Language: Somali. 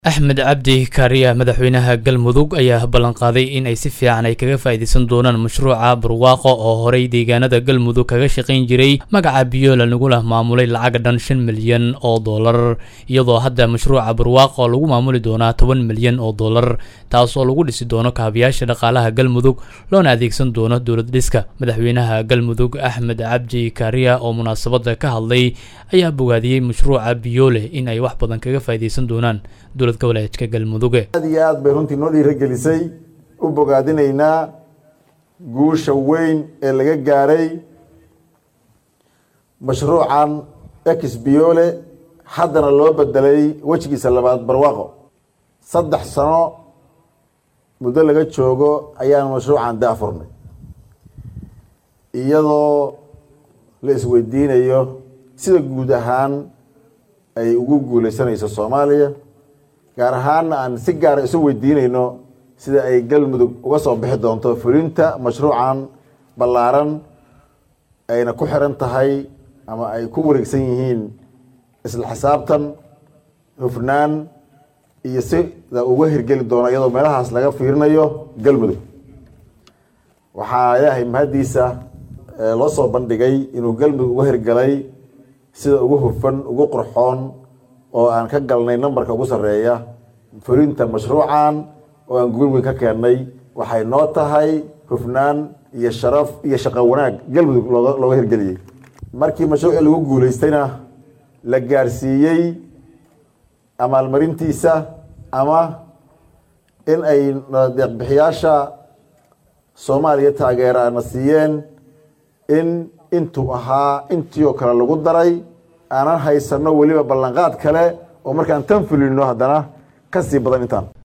axmed cabdi kaariya madaxweynaha galmudug ayaa ballanqaaday in ay si fiican ay kaga faa'iidaysan doonaan mashruuca barwaaqo oo horey deegaanada galmudug kaga shaqayn jiray magaca biyola lagula maamulay lacag dhan shan milyan oo dollar iyadoo hadda mashruuca barwaaqo lagu maamuli doonaa toban milyan oo dollar taas oo lagu dhisi doono kaabayaasha dhaqaalaha galmudug loona adeegsan doono dowlad dhiska madaxweynaha galmudug axmed cabdi kaariya oo munaasabada ka hadlay ayaa bogaadiyey mashruuca biyoole in ay wax badan kaga faa'iidaysan doonaan dowlad goboleedka galmuduge aad iyo aad bay runtii noo dhiiragelisay u bogaadinaynaa guusha weyn ee laga gaaray mashruucan ex biyoole haddana loo bedelay wejigiisa labaad barwaaqo saddex sano muddo laga joogo ayaan mashruucan daafurnay iyadoo la isweydiinayo sida guud ahaan ay ugu guuleysanayso soomaaliya gaar ahaanna aan si gaara isu weydiinayno sida ay galmudug uga soo bixi doonto fulinta mashruucan ballaaran ayna ku xiran tahay ama ay ku wareegsan yihiin isla xisaabtan hufnaan iyo sida uga hirgeli doono iyadoo meelahaas laga fiirinayo galmudug waxaa ilaahay mahaddiisa loo soo bandhigay inuu galmudug uga hirgalay sida ugu hufan ugu qurxoon oo aan ka galnay nambarka ugu sarreeya fulinta mashruucan oo aan guul weyn ka keennay waxay noo tahay hufnaan iyo sharaf iyo shaqo wanaag galmudug looga looga hirgeliyey markii mashruucii lagu guuleystayna la gaarsiiyey amaalmarintiisa ama in ay deeqbixiyaasha soomaaliya taageeraana siiyeen in intuu ahaa intii oo kale lagu daray aanan haysano weliba ballanqaad kale oo markaan tan fulino haddana ka sii badan intaan